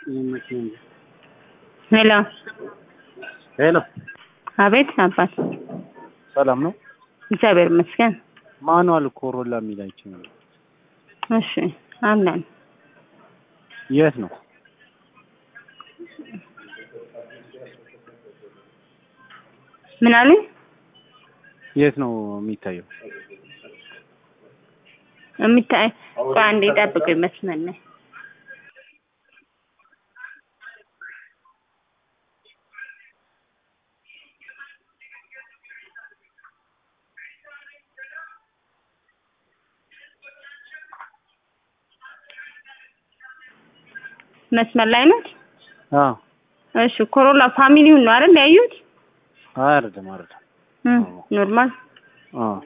ሄሎ ሄሎ አቤት አባት ሰላም ነው? እግዚአብሔር ይመስገን ማኑዋል ኮሮላ የሚላቸው እሺ አለን የት ነው? ምን አሉኝ የት ነው የሚታየው? የሚታይ ቆይ አንዴ ጠብቁኝ መስመር ላይ መስመር ላይ ነች አዎ እሺ ኮሮላ ፋሚሊውን ነው አይደል ያዩት አይደለም አይደለም። እም ኖርማል አዎ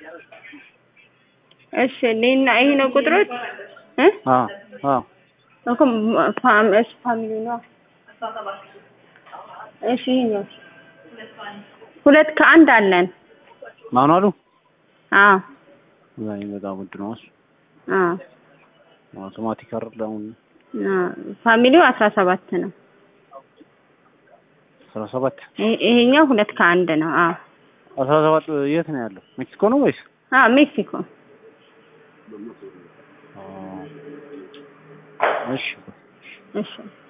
እሺ እኔና ይሄ ነው ቁጥሮች እ አዎ አዎ እኮ ፋም እሺ ፋሚሊ ነው እሺ ይሄኛው ሁለት ከአንድ አለን ማኑዋሉ አዎ አይ በጣም ውድ ነው እሱ። አዎ አውቶማቲክ አይደል አሁን አዎ ፋሚሊው አስራ ሰባት ነው አስራ ሰባት ይሄ- ይሄኛው ሁለት ከአንድ ነው አዎ አስራ ሰባት የት ነው ያለው? ሜክሲኮ ነው ወይስ? አዎ ሜክሲኮ አዎ። እሺ እሺ